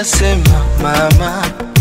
nasema mama,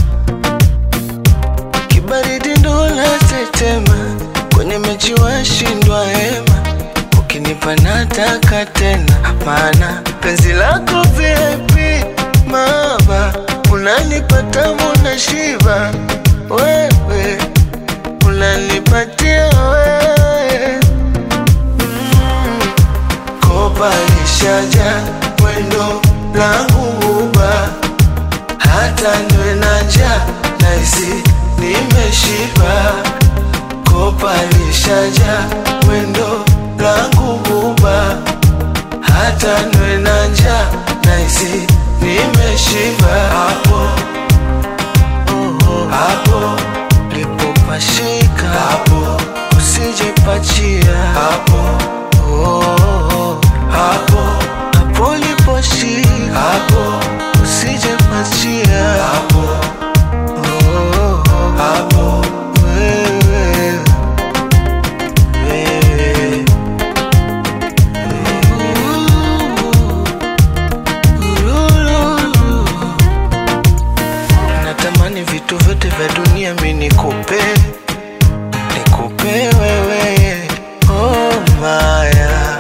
kibaridi ndo natetema, kwenye mechi washindwa hema, ukinipa nataka tena, maana penzi lako VIP mama, unanipata muna shiba wewe, unanipatia wewe mm. Kopa lishaja mwendo langu uba, hata niwe na njaa nahisi nimeshiba. Kopa lishaja mwendo langu uba, hata niwe na njaa nahisi nimeshiba. Hapo oh, hapo lipopashika hapo, usijepachia hapo oh, hapo hapo liposhika hapo, usijepachia hapo oh, hapo wewe wewe Natamani vitu vyote vya dunia mi nikupe, nikupe wewe, oh maya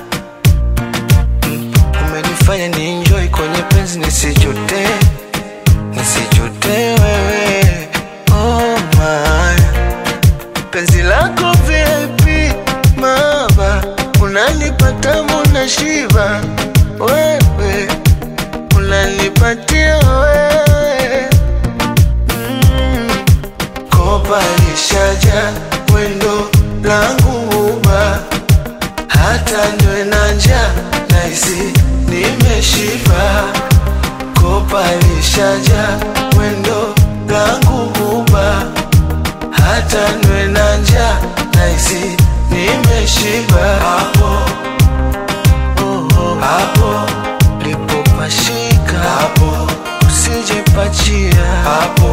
mm. Umenifanya ni enjoy kwenye penzi nisijute, nisijute wewe, oh maya penzi lako VIP mama, unanipata muna shiba wewe, unanipatia wewe mm. Kopa lishaja mwendo langu uba, hata niwe na njaa nahisi nimeshiba. Kopa lishaja mwendo langu uba, hata niwe na njaa nahisi nimeshiba. Hapo oh, oh, hapo lipopashika hapo, usijepachia hapo